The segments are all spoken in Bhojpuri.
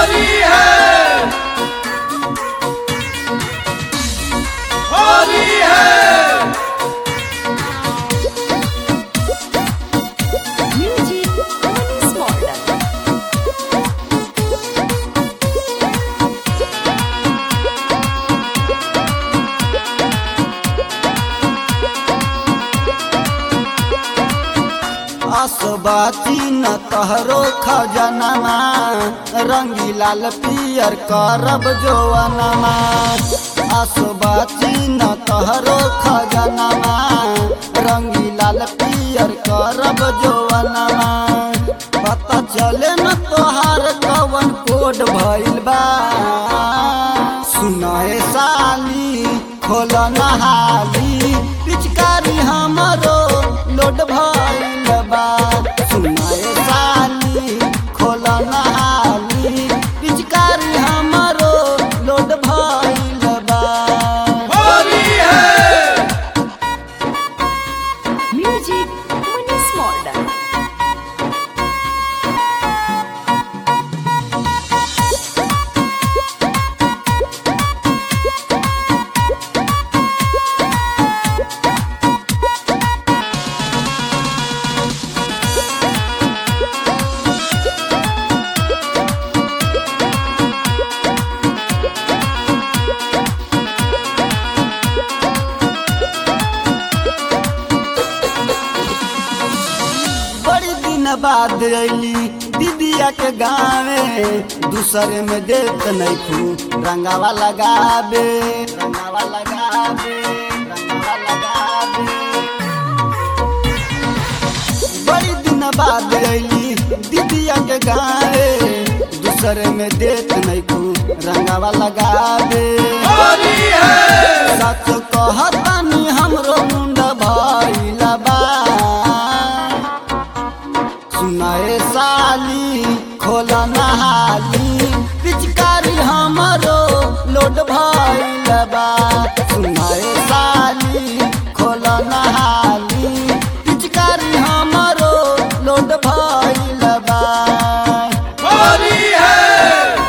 होली है होली है Music Money Smarter. आसबाती न तहरो खजनमा रंगी लाल पियर करब जोवनमा आसबाती न तहरो खजनमा रंगी लाल पियर करब जोवनमा पता चले न तोहार कवन कोड भइल बा सुनाए साली खोल नहाली पिचकारी हमरो लोड भइल बा सुनाए साली खोल नहाली पिचकारी हमरो लोड भइल बा होली है Music Money Smarter. बड़ी दिन बाद अली दीदिया के गावे दूसरे में देख नहीं खू रंगावा लगाबे रंगावा लगाबे रंगावा लगाबे बड़ी दिन बाद अली दीदिया के गावे दूसरे में देख नहीं खू रंगावा लगाबे होली है सच कहतानी हमरो मुंडा भइला बा सुनाए साली खोल नहाली पिचकारी हमरो लोड भइल बा सुनाए साली खोल नहाली पिचकारी हमरो लोड भइल बा होली है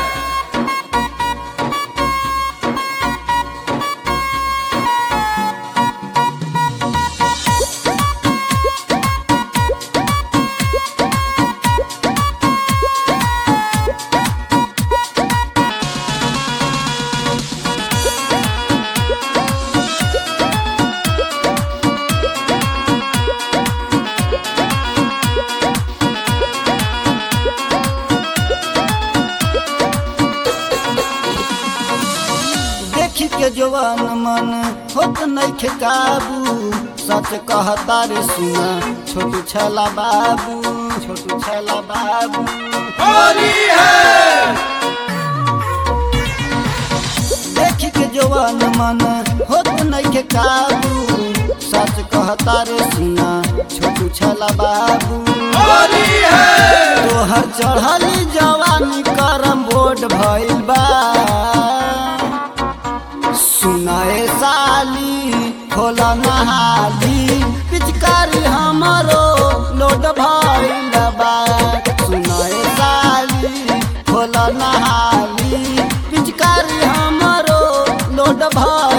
देखी के जवान मन होत नइखे काबू सच कहता रे सुना छोटू छला बाबू छोटू छला बाबू होली है देखी के जवान मन होत नइखे काबू सच कहता रे सुना छोटू छला बाबू होली है तोहर चढ़ली जवानी करम बोर्ड भइल बा सुनाए साली खोल नहाली पिचकारी हमरो लोड भइल बा सुनाए साली खोल नहाली पिचकारी हमरो लोड भइल